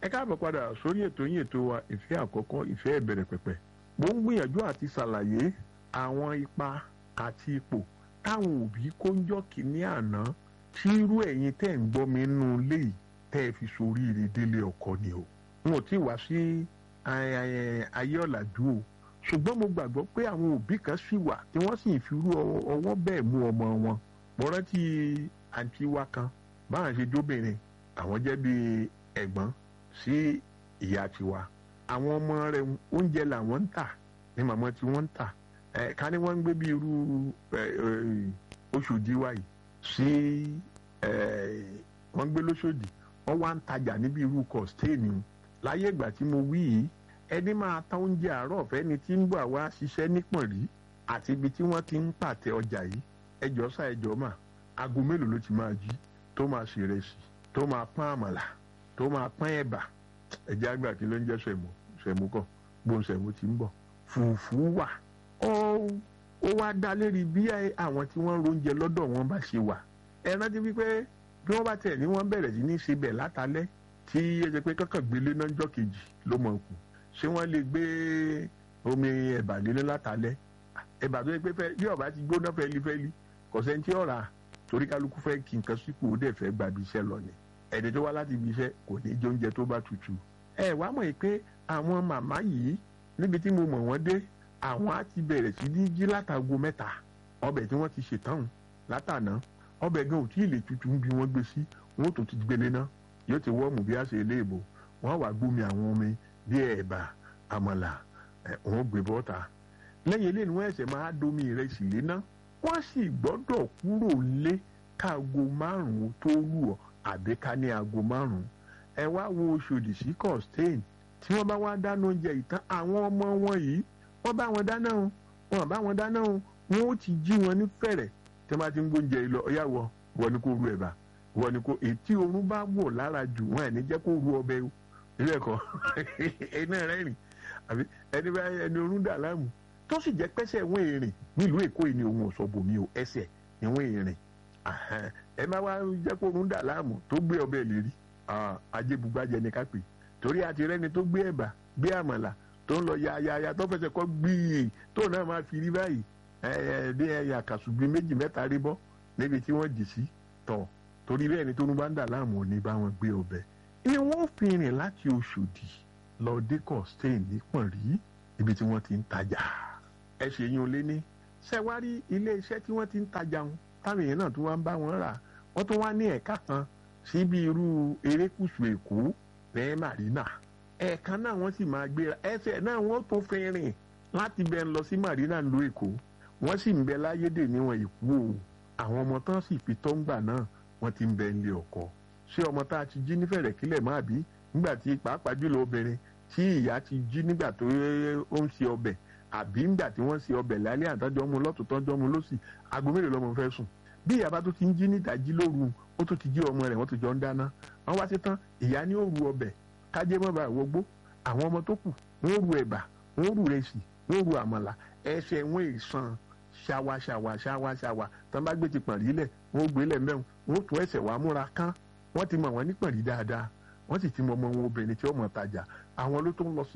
ẹ káàbọ̀ padà sórí ètò yín ètò wa ìfẹ́ àkọ́kọ́ ìfẹ́ ìbẹ̀rẹ̀ pẹ̀pẹ̀ mo ń gbìyànjú àti ṣàlàyé àwọn ipa àti ipò táwọn òbí kó ń jọ́ kínní àná tí irú ẹ̀yin tẹ́ ń gbọ́ mi nínú ilé yìí tẹ́ ẹ fi soríire délé ọkọ ni o n ò tí wá sí ayé ọ̀làjú o ṣùgbọ́n mo gbàgbọ́ pé àwọn òbí kan sì wà tí wọ́n sì fi irú ọwọ́ bẹ́ẹ̀ mú ọmọ wọn mo rántí àǹtí wa kan báwọn ṣe jóbìnrin àwọn jẹ́ bíi ẹ̀gbọ́n sí ìyá tiwa àwọn ọmọ rẹ̀ oúnjẹ làwọn ń tà ní màmá tí wọ́n ń tà ẹ̀ ká ní wọ́n ń gbé bí irú Ọ̀ṣọ́dì wa yìí sí wọ́n ń gbé lóṣòdì wọ́n wá ń tajà níbi irú kọ̀stéènì láyé ìgbà tí mo wí yìí ẹni máa ta oúnjẹ àárọ̀ fẹ́ni tí ń bọ̀ àwa ṣiṣẹ́ nípọ̀nrí àti ibi tí wọ́n ti ń pàtẹ ọjà yìí ẹjọ́ sá ẹjọ́ mà aago mélòó ló ti máa jí tó máa ṣe ìrẹsì tó máa pọ́n àmàlà tó máa pọ́n ẹ̀bà ẹ̀jẹ̀ àgbà kí ló ń jẹ́ sẹ̀mú sẹ̀mú kọ̀ gbóhùn sẹ̀mú ti ń bọ̀ fùfú wà ó wá dá lérí bí àwọn tí wọ́n róúnjẹ lọ́dọ̀ wọn bá ṣe wà ẹ rántí wípé bí wọ́n bá tẹ̀ ní wọ́n bẹ̀rẹ̀ sí ní ṣe bẹ̀ látàlẹ́ tí ẹ jẹ́ pé kankan gbélé náà jọ́ kejì ló mọ̀ kù ṣé wọ́n lè gbé omi ẹ̀bà lélé látàlẹ́ ẹ̀bà tó yẹ pé bí ọ̀bá ti gbóná fẹ́lifẹ́li kò sẹ́ni tí ọ̀rà torí kálukú fẹ́ kí nǹkan sípò ó dẹ̀ fẹ́ gba ibi iṣẹ́ lọ ni ẹni tó wá láti ibi iṣẹ́ kò ní jẹ oúnjẹ tó bá tutù ẹ wá mọ̀ pé àwọn màmá yìí níbi tí mo mọ̀ wọ́n dé àwọn á ti bẹ̀rẹ̀ sí ní jí látago mẹ́ta ọbẹ̀ tí wọ́n ti ṣètàn látàná ọbẹ̀ gan ò tí ì lè tutù ń bí wọ́n gbé sí wọ́n tó ti gbélé ná yóò ti wọ́ọ̀mù bí a ṣe ilé ìbò wọ́n wá gbómi àwọn omi bí ẹ̀bà àmàlà wọ́n gbé bọ́ta lẹ́yìn eléyìí ni wọ́n ẹ̀sẹ̀ máa domi ìrẹsì léná wọ́n sì gbọ́dọ̀ kúrò lé káago márùn-ún tó lù ọ́ àbí ká ní aago márùn-ún ẹ wá wo Ọ̀ṣọ́dì sí Costain tí wọ́n bá wá dáná oúnjẹ ìtàn àwọn ọmọ wọn yìí wọ́n bá wọn dáná o wọ́n bá wọn dáná o wọ́n ó ti jí wọn ní fẹ̀rẹ̀ tí wọ́n bá ti ń gbóúnjẹ yìí lọ ọyá wọ wọ ni kò ru ẹ̀bà wọ ni kò ètí oorun bá wọ̀ lára jù wọn ẹ̀ ní jẹ́ kó ru ọbẹ̀ o ilé ẹ̀kọ́ iná rẹ̀ rìn àbí ẹni bá ẹni oorun dà láàmú tó sì jẹ́ pẹ́sẹ̀ wọ́n èrìn nílùú Èkó yìí ni òun ọ̀sọ̀ bòmí o ẹsẹ̀ ni wọ́n èrìn ẹ má wá jẹ́ kó oorun dà láàmú tó gbé ọbẹ̀ lérí ajébùgbàjẹ ni ká pè torí àti rẹ́ni tó gbé ẹ̀bà gbé àmàlà tó ń lọ yayaya tó fẹsẹ̀ kọ́ gbìyè tó náà máa fi rí báyìí bí ẹyà kàṣùgbìn méjì mẹ́ta rí bọ́ níbi tí wọ́n jì sí tọ̀ torí bẹ́ẹ̀ ni tó ń bá ń dà láàmú ò ní bá wọn gbé ọbẹ̀ ni wọ́n fi rìn láti Ọ̀ṣọ́dì lọ dé Costain nípọ̀nrí ibi tí wọ́n ti ń tajà ẹ ṣe yín lé ní ṣẹ́wárí ilé iṣẹ́ tí wọ́n ti ń tajà wọn táwọn èèyàn náà tún wá ń bá wọn rà wọ́n tún wá ní ẹ̀ka kan síbi irú erékùṣù Èkó ní Marina ẹ̀ẹ̀kan náà wọ́n sì máa gbéra ẹsẹ̀ náà wọ́n tún fi rìn láti bẹ́ẹ̀ lọ sí Marina ló Èkó wọ́n sì ń bẹ láyédè níwọ̀n ìkú o àwọn ọmọ tán sì fi tọ́ngbà náà wọ́n ti ń bẹ nílé ọkọ ṣé ọmọ tá a ti jí nífẹ̀rẹ̀ kílẹ̀ máa bí nígbà tí pàápàá jùlọ obìnrin tí ìyá ti jí nígbà tó ó ń ṣe ọbẹ̀ àbí nígbà tí wọ́n ṣe ọbẹ̀ lálẹ́ àtọ́jọ́ mu lọ́tún tọ́jọ́ mu lọ́sì aago mélòó lọ́mọ fẹ́ sùn bí ìyá bá tó ti ń jí nídàjí lóru ó tó ti jí ọmọ rẹ̀ wọ́n tó jọ ń dáná wọ́n wá sí tán ìyá ní ó ru ọbẹ̀ kájé mọ́ bá wọgbó àwọn ọmọ tó kù wọ́n ru ẹ̀bà wọ́n ru rẹsì wọ́n ru àmàlà ẹsẹ̀ wọn èèsàn ṣàwà ṣàwà ṣàwà ṣàwà tán bá gbé ti pọ̀n rí lẹ̀ wọ́n gbé lẹ̀ mẹ́rin wọ́n tún ẹsẹ̀ wàá múra kán wọ́n ti mọ̀ wọ́n ní pọ̀n rí dáadáa wọ́n sì ti mọ ọmọ wọn obìnrin tí ó mọ̀ tajà àwọn ló tó ń lọ sí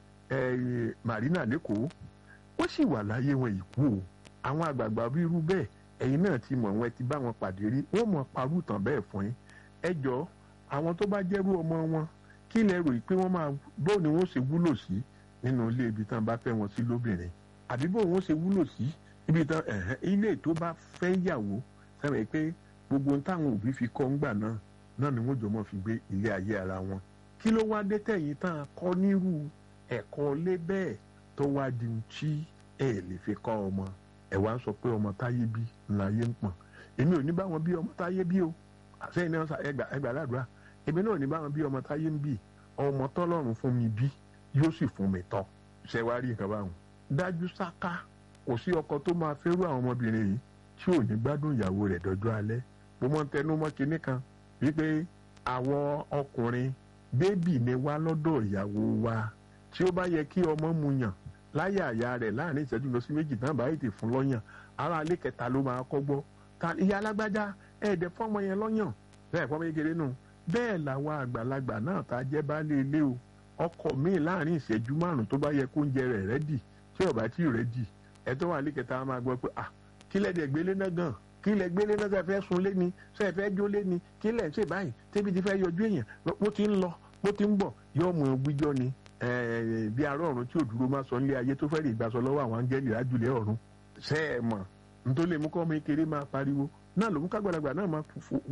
Marina lẹ́kọ̀ọ́ wọ́n sì wà láyé wọn ìkú o àwọn àgbààgbà bí irú bẹ́ẹ̀ ẹ̀yin náà ti mọ̀ wọn ti bá wọn pàdé rí wọ́n mọ̀ parú tàn bẹ́ẹ̀ fún yín ẹ jọ àwọn tó bá jẹ́rú ọmọ wọn kí lẹ rò pé wọ́n máa bóun ni wọ́n ṣe wúlò sí nínú ilé ibi tán bá fẹ́ wọn sí lóbìnrin àbí bóun wọ́n ṣe wúlò sí ibi tán ilé tó bá fẹ́ yàwó sẹ́wọ̀n pé gbogbo táwọn òbí fi kọ́ ńgbà náà náà ni wọ́n jọ mọ́ fi gbé ilé ayé ara wọn kí ló wá dé tẹ̀yìn tán kọ́ nírú ẹ̀kọ́ lé bẹ́ẹ̀ tó wá di tí ẹ lè fi kọ́ ọmọ ẹ wá ń sọ pé ọmọ táyé bí ńláyé ń pọ̀n èmi ò ní bá wọn bí ọmọ táyé bí o àsẹ́yìn náà ẹgbà ẹgbà ládùúrà èmi náà ò ní bá wọn bí ọmọ táyé ń bì ọmọ tọ́lọ́run fún mi bí yóò sì fún mi tọ́ ṣe wá rí nǹkan báwọn. dájú sáká kò sí ọkọ tó máa fẹ́rù àwọn ọmọbìnrin yìí tí ò ní gbádùn ìyàwó rẹ̀ dọ́jọ́ alẹ́ mo mọ́ ń tẹnu mọ́ kinní kan wípé àwọn ọkùnrin bébì ni wá lọ́dọ̀ ìyàwó wa tí ó bá yẹ kí ọmọ mu yàn láyé àyà rẹ̀ láàrin ìṣẹ́jú lọ sí méjì náà bá ètè fún lọ́yàn ara alẹ́ kẹta ló máa kọ́ gbọ́ ta ìyá alágbájá ẹ̀ẹ́dẹ̀ fọ́mọ yẹn lọ́yàn bẹ́ẹ̀ fọ́mọ yẹn kéré nù bẹ́ẹ̀ làwọn àgbàlagbà náà tá a jẹ́ baálé ilé o ọkọ míì láàrin ìṣẹ́jú márùn tó bá yẹ kó oúnjẹ rẹ̀ rẹ́dì tí ò bá tí ì rẹ́dì ẹ tó wà lẹ́kẹ̀ta máa gbọ́ pé ah kí lẹ́dẹ̀ gbélé náà gan kí lẹ́ gbélé náà sẹ́fẹ́ sun lé ni sẹ́fẹ́ jó lé ni kí lẹ́ ń ṣe báyìí tẹ́bi ti fẹ́ yọjú èèyàn bó ti ń lọ bó ti ń bọ̀ yóò mú un gbíjọ́ ni bí ará ọ̀run tí ò dúró máa sọ nílé ayé tó fẹ́ rí ìgbàsọ lọ́wọ́ àwọn áńgẹ́lì lájúlẹ̀ ọ̀run ṣe é mọ̀ nítorí lè mú kọ́ ọmọ kékeré máa pariwo náà ló mú kágbàlagbà náà máa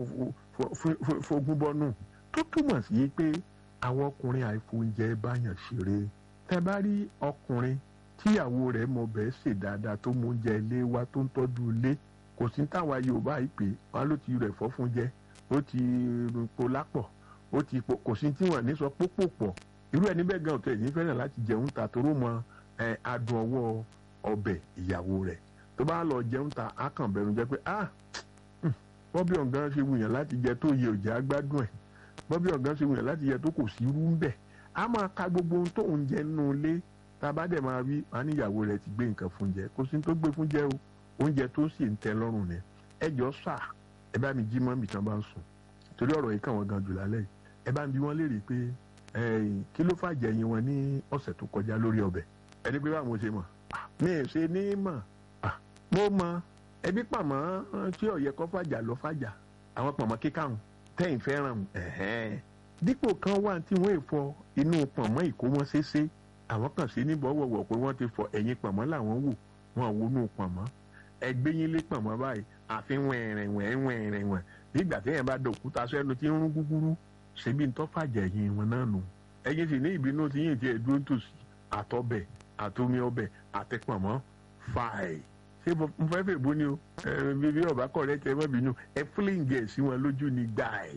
fogun bọ́nù tó túmọ̀ sí pé àwọn ọkùnrin àìfóúnjẹ báyàn ṣeré tẹ bá rí ọkùnrin tíyàwó rẹ̀ mọ bẹ́ẹ̀ ṣe dáadáa tó mú oúnjẹ ilé wa tó ń tọ́jú ilé kò sí táwa Yorùbá yìí pé wọn ló ti rẹ̀ fọ́ fún jẹ ó ti po lápọ̀ ó ti po kò sí tí wọn ní sọ pópò pọ̀ irú ẹni bẹ́ẹ̀ gan ọ̀tẹ̀ yìí fẹ́ràn láti jẹun ta toró mọ adùn ọwọ́ ọbẹ̀ ìyàwó rẹ̀ tó bá lọ jẹun ta á kàn bẹ̀rù jẹ́ pé ah bọ́bí ọ̀gán ṣe wùyàn láti jẹ tó yẹ òjá gbádùn ẹ̀ bọ́bí ọ̀gán ṣe wùyàn láti jẹ tó kò sí irú ń bẹ̀ á máa ka gbogbo ohun tó ń jẹ nínú ilé tá a bá dẹ̀ máa rí wọn níyàwó rẹ̀ ti gbé nǹkan fún jẹ kò sí tó gbé fún jẹ o oúnjẹ tó sì ń tẹ́ lọ́rùn ni ẹ jọ sà ẹ bá mi jí mọ́ mi tán bá ń sùn torí ọ̀rọ̀ yìí kàn wọ́n gan jù lálẹ́ yìí ẹ bá ń bi wọ́n léèrè pé kí ló fàjẹ́ yín wọn ní ọ̀sẹ̀ tó kọjá lórí ọbẹ̀ ẹni pé báwo ṣe mọ̀ mi ì ṣe ní mọ̀ mo mọ ẹbí pàmò tí ọ̀yẹ́ kọ́ fàjà lọ fàjà àwọn pàmò kíkàrún tẹ́yìn fẹ́ràn dípò kan wà tí wọ́n èèfọ inú pàmò ìkómọ́ ṣeéṣe àwọn kan sí ní bọ́wọ̀wọ̀ pé wọ́n ti fọ ẹ̀yìn pàmò làwọn wò wọn wo inú pàmò ẹgbẹ́ yín lé pàmò báyìí àfi wẹ̀rẹ̀ wẹ̀rẹ̀ wẹ̀rẹ̀ wẹ̀ nígbà téèyàn bá dòkúta sẹ́nu tí ń rún gúgúrú ṣebí ń tọ́fàjà ẹ̀yìn wọn náà nù ẹ̀yìn sì ní ìbínú tí yìí ti ẹ̀ dúró tòsí àtọ́bẹ̀ àtomi ọbẹ̀ àtẹpọ̀mọ́ fàì ṣé mo fẹ́ fẹ́ bó ni o bíbí ọba kọ̀rẹ́ tẹ mọ́ bínú ẹ fúlẹ̀ǹgì ẹ̀ sí wọn lójú ni gbàì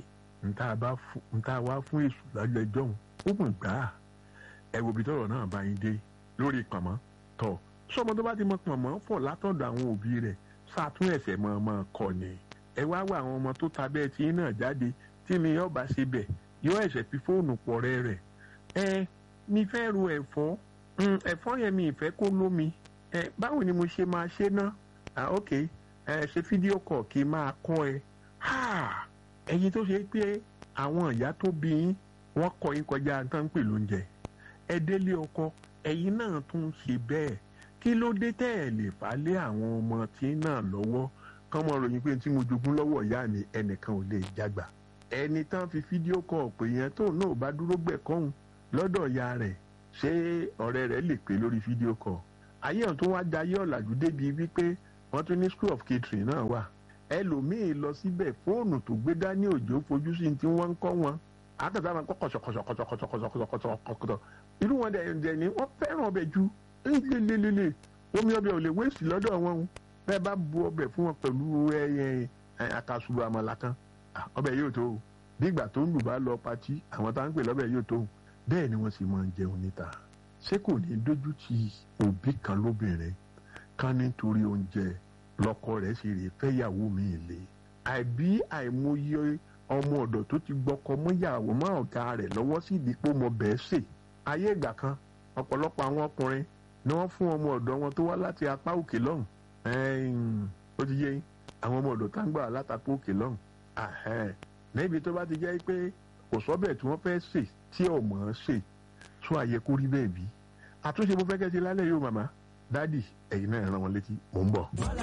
nta wá fún èṣù lọ́jọ́ ẹjọ́ òun ó mọ̀ gbà á ẹ wo ibi tọ́rọ̀ náà bá yín dé lórí pọ̀mọ́ tọ̀ sọmọ tó bá ti mọ pọ̀mọ́ fọ̀ látọ̀dọ̀ àwọn òbí rẹ̀ sàtún ẹ̀sẹ̀ mọ́ ọmọ kọ ni ẹ wá wá àwọn ọmọ tó ta bẹ́ẹ̀ tí náà jáde tí mi yọ̀ọ́ bá ṣe bẹ̀ yóò ẹ̀sẹ̀ fi fóònù pọ̀ rẹ̀ rẹ̀ ẹ mi fẹ́ ru ẹ̀fọ́ ẹ̀fọ́ yẹn mi ìfẹ́ kó lómi ẹ báwo ni mo ṣe máa ṣe ná ah ok ẹ ṣe fídíò kọ̀ kí n máa kọ́ ẹ ha ẹ̀yin tó ṣe pé àwọn ìyá tó bí yín wọ́n kọ́ yín kọjá tán ń pè lóúnjẹ ẹ délé ọkọ ẹ̀yin náà tún ṣe bẹ́ẹ̀ kí ló dé tẹ́ ẹ̀ lè fà lé àwọn ọmọ tí náà lọ́wọ́ kán mọ ròyìn pé tí mo jogún lọ́wọ́ ìyá mi ẹnìkan ò lè jágbà ẹni tán fi fídíò kọ̀ pé yẹn tó náà bá dúró gbẹ̀kọ́hún lọ́dọ̀ ìyá rẹ̀ ṣé ọ̀rẹ́ rẹ̀ lè pè lórí fídíò kọ̀ ayé ọ̀hún tó wá jayé ọ̀làjú débi wípé wọ́n tún ní school of catering náà wà ẹlòmíì lọ síbẹ̀ fóònù tó gbé dání òjò fojú sí tí wọ́n ń kọ́ wọn àtàtà máa kọ́ kọ̀ṣọ̀kọ̀ṣọ̀kọ̀ṣọ̀kọ̀ṣọ̀kọ̀ṣọ̀kọ̀ṣọ̀ irú wọn dẹ̀ ni wọ́n fẹ́ràn ọbẹ̀ ju lélelele omi ọbẹ̀ ò lè wéèsì lọ́dọ̀ wọn o bẹ́ẹ̀ bá bu ọbẹ̀ fún wọn pẹ̀lú àkàsùrù àmàlà kan ọbẹ̀ yóò tó o bí ìgbà tó ń lù bá lọ patí àwọn tá à ń pè lọ́bẹ̀ yóò tó o bẹ́ẹ̀ ni wọ́n sì máa ń jẹun níta ṣé kò ní dójú ti òbí kan lóbìnrin kan nítorí oúnjẹ lọ́kọ rẹ̀ sì rè fẹ́yàwó mi lé àbí àìmọye ọmọ ọ̀dọ̀ tó ti gbọ́kọ mọ́yàwó mọ́ ọ̀gá rẹ̀ lọ́wọ́ sí ìdípò mọ bẹ́ẹ̀ sè ayé ìgbà kan ọ̀pọ̀lọpọ̀ àwọn ọkùnrin ni wọ́n fún ọmọ ọ̀dọ̀ wọn tó wá láti apá òkè lọ́hùn ó ti yé àwọn ọmọ ọ̀dọ̀ tá ń gbà látàpá òkè lọ́hùn níbi tó bá ti jẹ́ pé kò sọ́bẹ̀ tí wọ́n fẹ́ sè tí ọmọ ṣe tún àyẹ kó rí bẹ́ẹ̀ bí àtúnṣe mo fẹ́ kẹ́ ṣe lálẹ́ yóò màmá dádì ẹ̀yin náà ràn wọ́n létí mò ń bọ̀.